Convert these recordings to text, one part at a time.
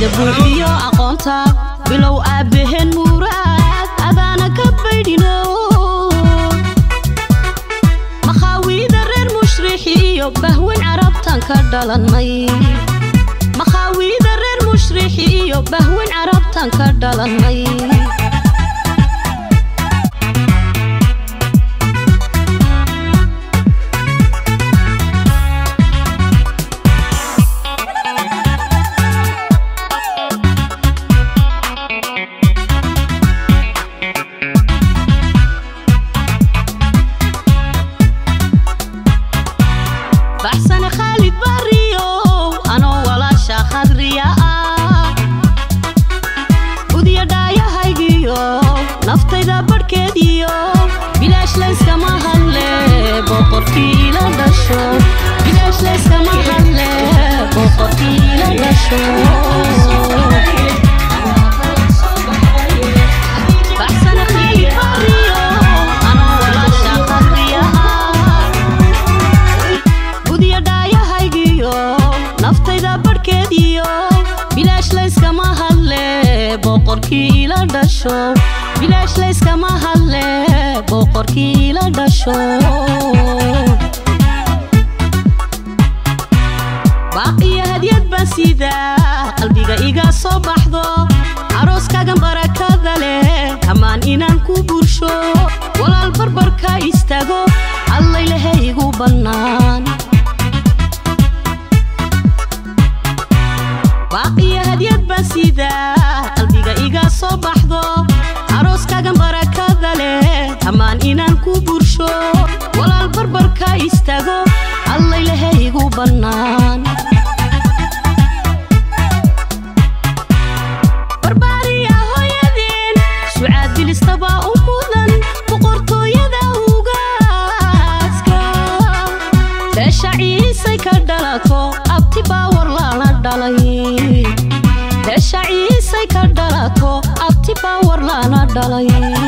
kartida buuxiyo aqoonta bilow aabbaheen muuraad adaana ka baydhino makhaawida reer mushrixiyo bahwen carabtan ka dhalannay makhaawida reer mushrixiyo bahwen carabtan ka dhalannay baxsane khaalid barriyo anoo walaasha khadriya ah udiya dhaayahaygiyo naftayda badhkeediyo bilaash layskama hadle boqorkii ila dhasho bilaash layskama hadle boqorkii ila dhasho baxsane khaalid barriyo anoo walaasha khadriya ah gudiya dhaayahaygiyo naftayda badhkeediyo bilaash layskama hadle boqorkii ila dhasho bilaash layskama hadle boqorkii ila dhasho baaqiyo hadyad baan sidaa qalbiga iga soo baxdo arooskaagan barakada leh hammaan inaan ku bursho walaal barbarka istaago allaylehe igu bannaan baaqiyo hadyad baan sidaa qalbiga iga soo baxdo arooskaagan barakada leh hammaan inaan ku bursho walaal barbarka istaago allaylehe igu bannaan barbaariya hooyadeen sucaad bilistaba u mudan boqortooyada ugaaska beesha ciisay ka dhalato abti baawar lana dhalay beesha ciisay ka dhalato abti baawar lana dhalay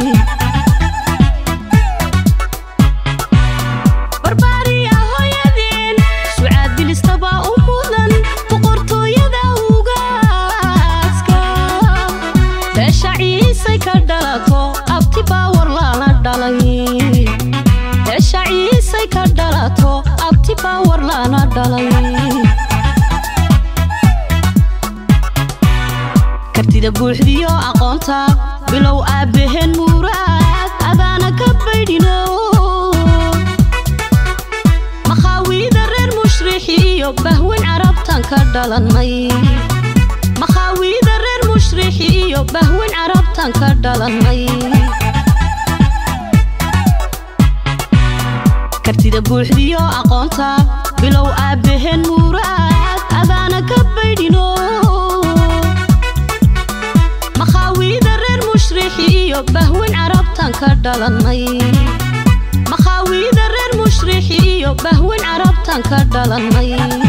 barbaariya hooyadeen sucaad bilistaba u mudan boqortooyada ugaaska beesha ciisay ka dhalato abti baawar lana dhalay beesha ciisay ka dhalato abti baawar lana dhalay kartida buuxdiyo aqoonta bilow aabbaheen muuraad adaana ka baydhino makhaawida reer mushrixiyo bahwen carabtan ka dhalannay makhaawida reer mushrixiyo bahwen carabtan ka dhalannay kartida buuxdiyo aqoonta bilow aabbaheen muuraad adaana ka baydhino makhaawida reer mushrixiyo bahwen carabtan ka dhalannay makhaawida reer mushrixiyo bahwen carabtan ka dhalannay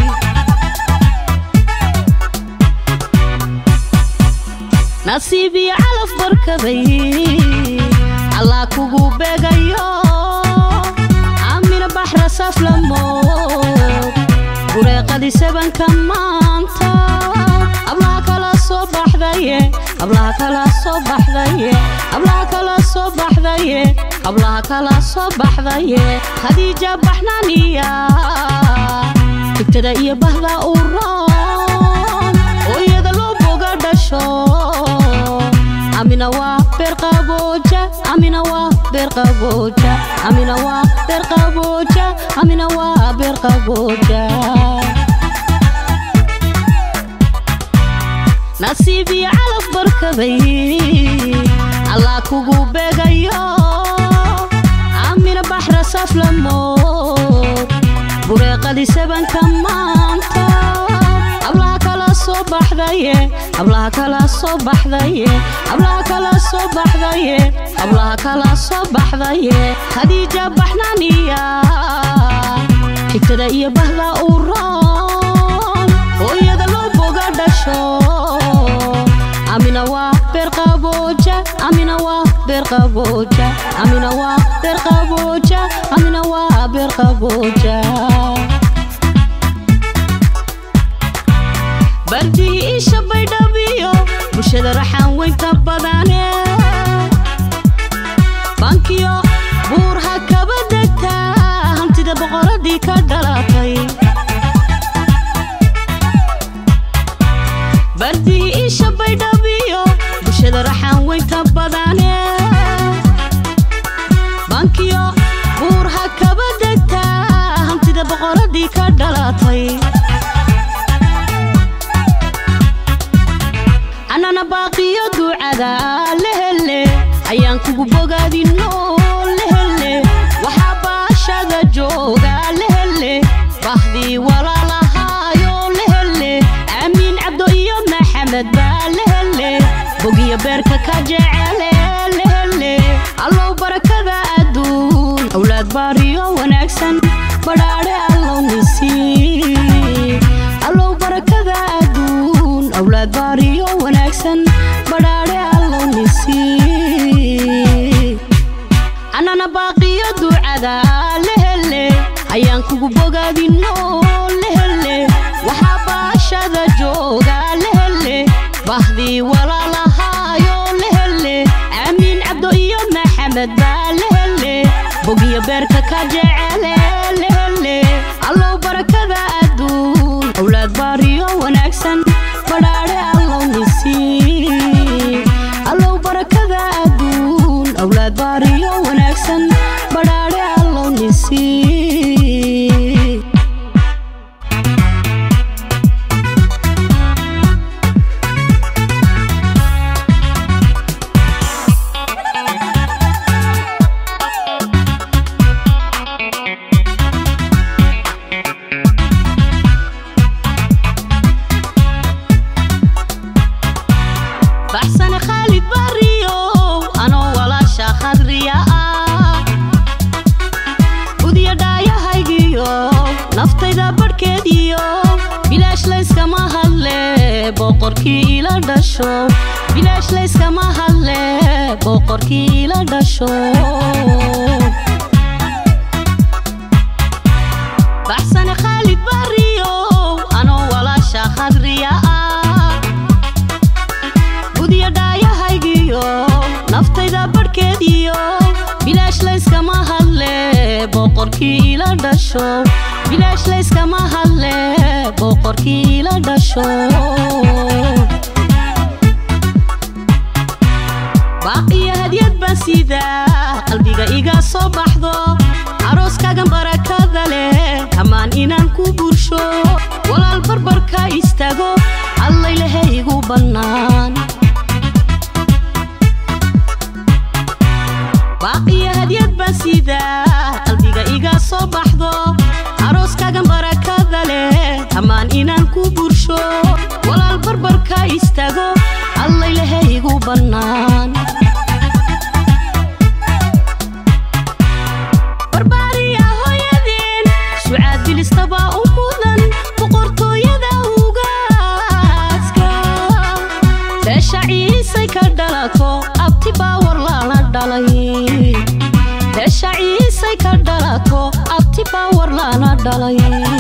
nasiib iyo calaf barkaday allaa kugu beegayo amina baxra saflamood bureeqadii sabanka maanta ablaha kala soo baxdaye ablaha kala soo baxdaye ablaha kala soo baxdaye ablaha kala soo baxdaye khadiija baxnaaniya higtada iyo bahda u roon oo iyada loo boga dhasho amina waa beerqabooja amina waa beerqabooja amina waa beerqabooja amina waa beerqabooja nasiib iyo calaf barkaday allaa kugu beegayo amina baxra saflamood bureeqadii sabanka maanta ablaha kala soo baxdaye ablaha kala soo baxdaye ablaha kala soo baxdaye ablaha kala soo baxdaye khadiija baxnaaniya xigtada iyo bahda u roon oo iyada loo boga dhasho amina waa beerqabooja amina waa beerqabooja amina waa beerqabooja amina waa beerqabooja bardii isha baydhabi bulshada raxaan weynta badane bankiyo buur ha kaba degtaa hantida boqoradii ka dhalatay bardii isha baydhabiyo bulshada raxaan weynta badane bankiyo buur ha kaba degtaa hantida boqoradii ka dhalatay anana baaqiyo ducada lehele ayaan kugu bogaadino lehele waxaa baashada jooga lehele bahdii walaalahaayo lehele aamiin cabdo iyo maxamed baa lehele bogiyo beerka ka jecele lehele allow barakada adduun awlaad baariyo wanaagsan badhaadhe allow nisii allow barakada adduun awlaad baariyo wanaagsan badhaadhe allow nisii anana baaqiyo ducada lehele ayaan kugu bogaadino lehele waxaa baashada jooga lehele bahdii walaalahaayo lehele aamiin cabdo iyo maxamed baa lehele bogiyo beerka ka jecele lehele allow barakada adduun awlaad baariyo wanaagsan badhaadhe allow nisii allow barakada adduun awlaad baariyo wanaagsan badhaadhe allow nisii baxsane khaalid bariyo anoo walaasha khadriya ah udiya dhaayahaygiyo naftayda badhkeediyo bilaash layskama hadle boqorkii ila dhasho bilaash layskama hadle boqorkii ila dhasho baxsane khaalid bariyo anoo walaasha khadriya ah udiya dhaayahaygiyo naftayda badhkeediyo bilaash layskama hadle boqorkii ila dhasho bilaash layskama hadle boqorkii ila dhasho baaqiyo hadyad baan siidaa qalbiga iga soo baxdo arooskaagan barakada leh hammaan inaan ku bursho walaal barbarka istaago allaylehe igu bannaan baaqiyo hadyad baan siidaa qalbiga iga soo baxdo arooskaagan barakada leh hammaan inaan ku bursho walaal barbarka istaago allaylehe igu bannaan barbaariya hooyadeen sucaad bilistaba u mudan boqortooyada ugaaska beesha ciisay ka dhalato abti baawar lala dhalay beesha ciisay ka dhalato abti baawar lala dhalay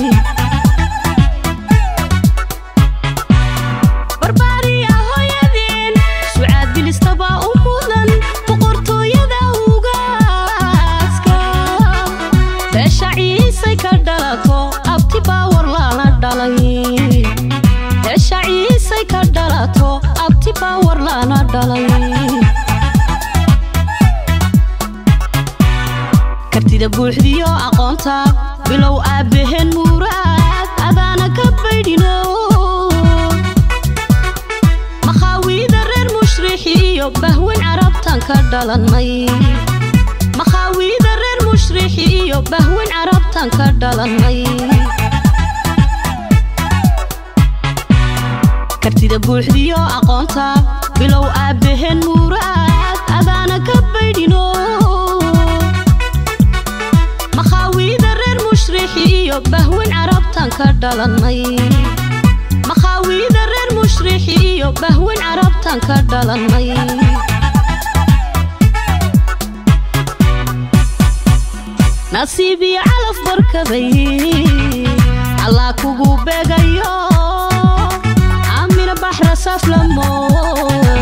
barbaariya hooyadeen sucaad bilistaba u mudan boqortooyada ugaaska beesha ciisay ka dhalato abti baawar lala dhalay beesha ciisay ka dhalato abti baawar lala dhalay kartida buuxdiyo aqoonta bilow aabbaheen muuraad adaana ka baydhino makhaawida reer mushrixi iyo bahweyn carabtan ka dhalannay makhaawida reer mushrixi iyo bahweyn carabtan ka dhalannay kartida buuxdiyo aqoonta bilow aabbaheen muuraad adaana ka baydhino makhaawida reer mushrixi iyo bahweyn carabtan ka dhalannay makhaawida reer mushrixi iyo bahweyn carabtan ka dhalannay nasiib iyo calaf barkaday allah kugu beegayo amina baxra saflamo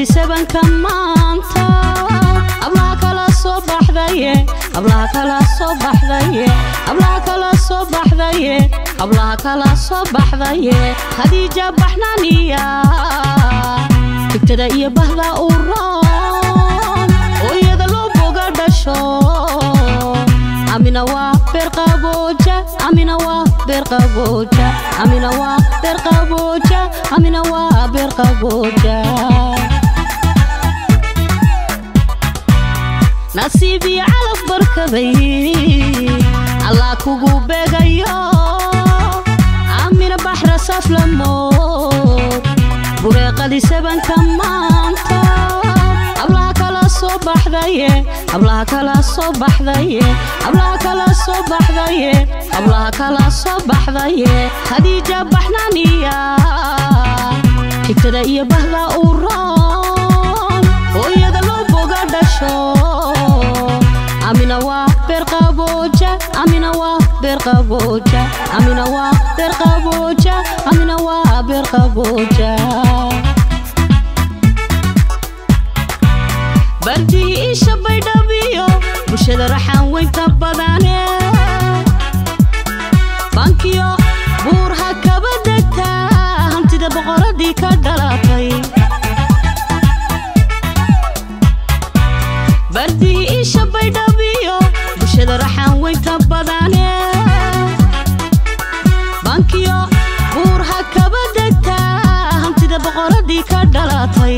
qadisabanka maanta ablaha kala soo baxdaye ablaha kala soo baxdaye ablaha kala soo baxdaye ablaha kala soo baxdaye khadiija baxnaaniya tigtada iyo bahda u roon oo iyada loo boga dhasho amina waa beerqabooja amina waa beerqabooja amina waa beerqabooja amina waa beerqabooja nasiib iyo calaf barkaday allah kugu beegayo amina baxra saflamood bureeqadii sabanka maanta ablaha kala soo baxdaye ablaha kala soo baxdaye ablaha kala soo baxdaye ablaha kala soo baxdaye khadiija baxnaaniya xigtada iyo bahda u roon oo iyada loo boga dhasho amina waa beerqabooja amina waa beerqabooja amina waa beerqabooja amina waa beerqabooja bardihii isha baydhabiyo bulshada raxaan weynta badane bankiyo buurha kaba degtaa hantida boqoradii ka dhalatay bardihii isha baydhabiyo bulshada raxaan weynta badane bankiyo buurha kaba degtaa hantida boqoradii ka dhalatay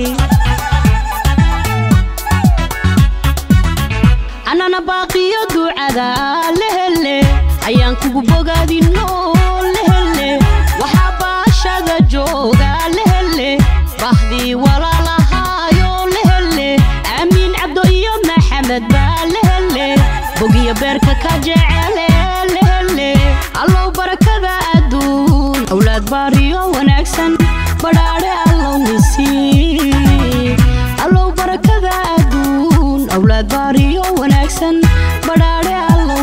anana baaqiyo ducada lehele ayaan kugu bogaadino lehele waxaa baashada jooga lehele bahdii walaalahaayo lehele aamiin cabdo iyo maxamed baa lehele bogiyo beerka ka jecele lehele allow barakada adduun awlaad baariyo wanaagsan badhaadhe allow nisiib allow barakada adduun awlaad baariyo wanaagsan badhaadhe allow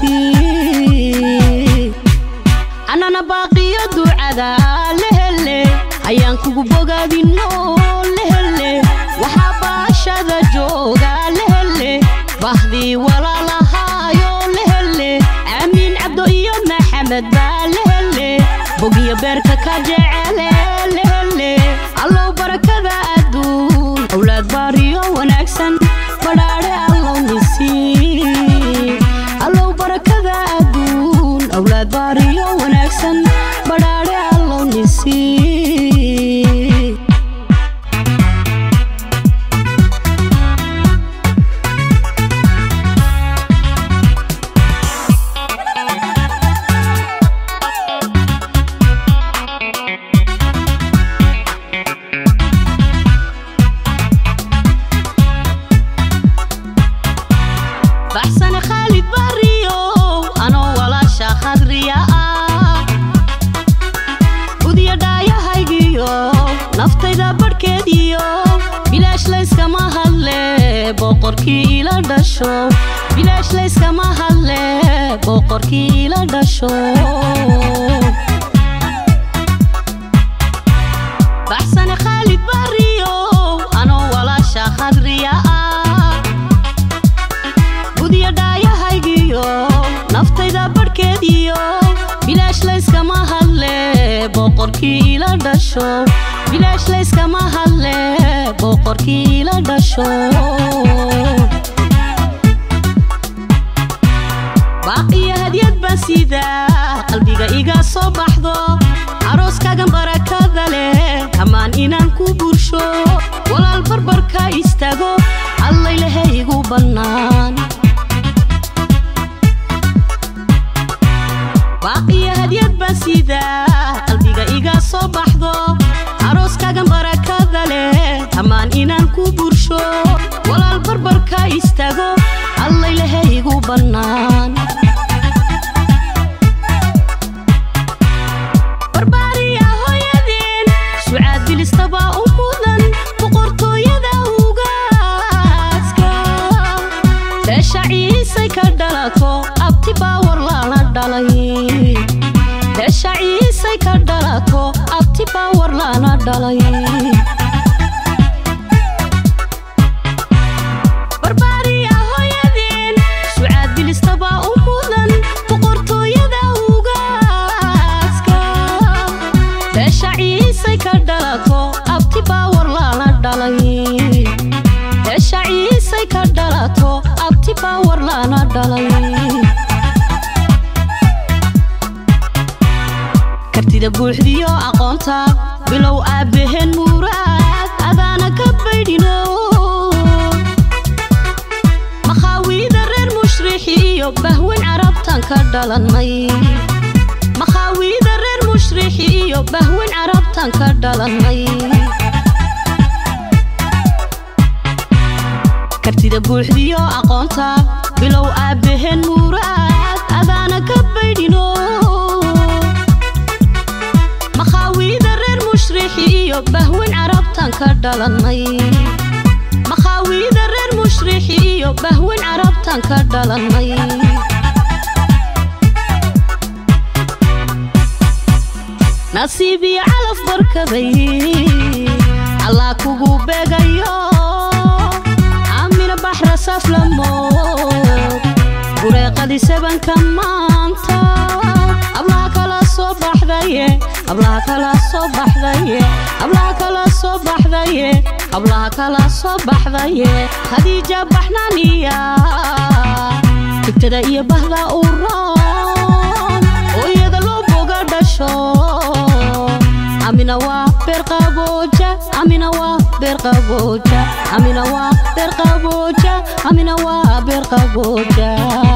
nisiib anana baaqiyo ducada lehele ayaan kugu bogaadino lehele waxaa baashada jooga lehele bahdii walaalahaayo lehele aamiin cabdo iyo maxamed baa lehele bogiyo beerka ka jecele lehele allow barakada adduun awlaad baariyo wanaagsan badhaadhe allow nisiib allow barakada adduun awlaad baariyo wanaagsan badhaadhe allow nisiib baxsane khaalid bariyo anoo walaasha khadriya ah gudiya dhaayahaygiyo naftayda badhkeediyo bilaash layskama hadle boqorkii ila dhasho bilaash layskama hadle boqorkii ila dhasho baxsane khaalid bariyo anoo walaasha khadriya ah gudiya dhaayahaygiyo naftayda badhkeediyo bilaash layskama hadle boqorkii ila dhasho bilaash layskama hadle boqorkii ila dhasho baaqiyo hadyad baan sidaa qalbiga iga soo baxdo arooskaagan barakada leh ammaan inaan ku bursho walaal barbarka istaago allaylehe igu bannaan baaqiyo hadyad baan sidaa qalbiga iga soo baxdo arooskaagan barakada leh ammaan inaan ku bursho walaal barbarka istaago allaylehe igu bannaan barbaariya hooyadeen sucaad bilistaba u mudan boqortooyada ugaaska beesha ciisay ka dhalato abti baawar lala dhalay beesha ciisay ka dhalato abti baawar lala dhalay dhalay beesha ciisay ka dhalato abti baawar lana dhalay kartida buuxdiyo aqoonta bilow aabbaheen muuraad adaana ka baydhino makhaawida reer mushrixi iyo bahwen carabtan ka dhalannay makhaawida reer mushrixi iyo bahwen carabtan ka dhalannay kartida buuxdiyo aqoonta bilow aabbaheen muuraad adaana ka baydhino makhaawida reer mushrixi iyo bahwen carabtan ka dhalannay makhaawida reer mushrixi iyo bahwen carabtan ka dhalannay nasiib iyo calaf barkaday allaa kugu beegayo amina baxra saflamood bureeqadii sabanka maanta ablaha kala soo baxdaye ablaha kala soo baxdaye ablaha kala soo baxdaye ablaha kala soo baxdaye khadiija baxnaaniya higtada iyo bahda u roon oo iyada loo boga dhasho amina waa beerqabooja amina waa beerqabooja amina waa beerqabooja amina waa beerqabooja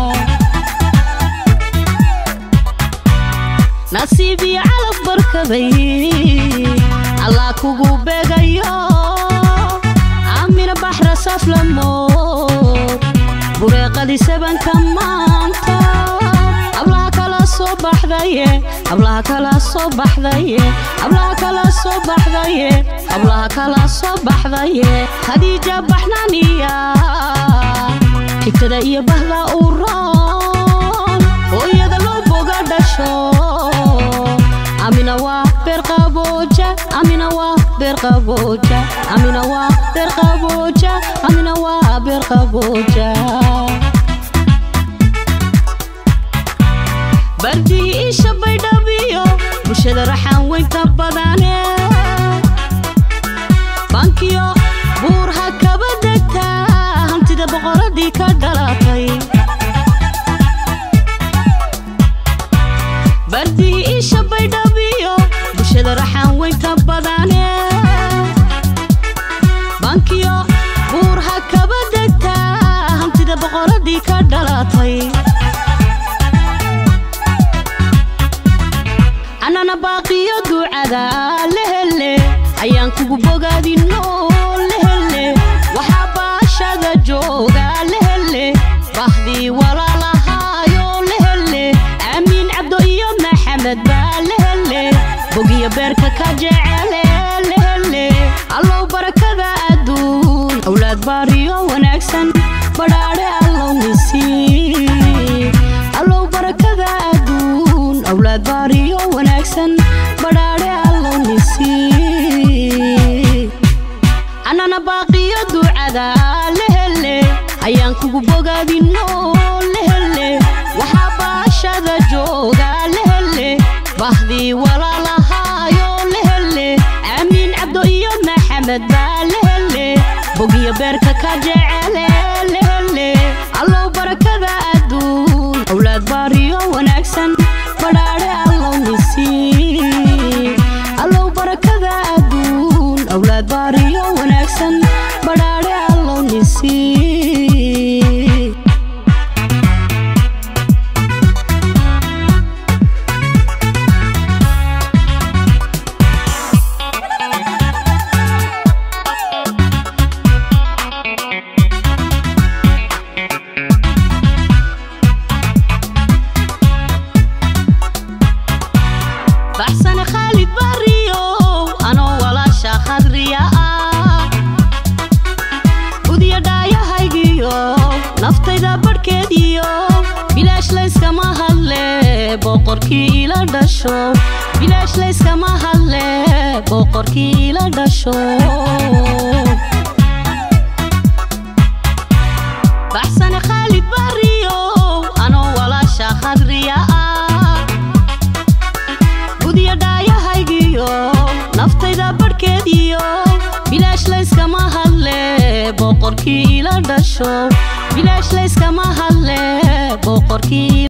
nasiib iyo calaf barkaday allaa kugu beegayo amina baxra saflamood bureeqadii sabanka maanta ablaha kala soo baxdaye ablaha kala soo baxdaye ablaha kala soo baxdaye ablaha kala soo baxdaye khadiija baxnaaniya xigtada iyo bahda u roon oo iyada loo boga dhasho amina waa beerqabooja amina waa beerqabooja amina waa beerqabooja amina waa beerqabooja bardii isha baydhabiyo bulshada raxaan weynta badane bankiyo buurha kaba degtaa hantida boqoradii ka dhalatay bardii isha baydhabiyo bulshada raxaan weynta badane bankiyo buurha kaba degtaa hantida boqoradii ka dhalatay anana baaqiyo ducada lehele ayaan kugu bogaadino lehele waxaa baashada jooga lehele bahdii walaalahaayo lehele aamiin cabdo iyo maxamed baa lehele bogiyo beerka ka jecele lehele allow barakada adduun awlaad baariyo wanaagsan badhaadhe allow nisiib allow barakada adduun awlaad baariyo wanaagsan badhaadhe allow nisiib anana baaqiyo ducada lehele ayaan kugu bogaadino lehele waxaa baashada jooga lehele bahdii walaalahaayo lehele aamiin cabdo iyo maxamed baa lehele bogiyo beerka ka jecele lehele allow barakada adduun awlaad baariyo wanaagsan badhaadhe allow nisiib allow barakada adduun awlaad baariyo wanaagsan badhaadhe allow nisiib baxsane khaalid bariyo anoo walaasha khadriya ah udiya dhaayahaygiyo naftayda badhkeediyo bilaash layskama hadle boqorkii ila dhasho bilaash layskama hadle boqorkii ila dhasho baxsane khaalid bariyo anoo walaasha khadriya ah gudiya dhaayahaygiyo naftayda badhkeediyo bilaash layskama boqorkii ila dhasho bilaash layskama hadle boqorkii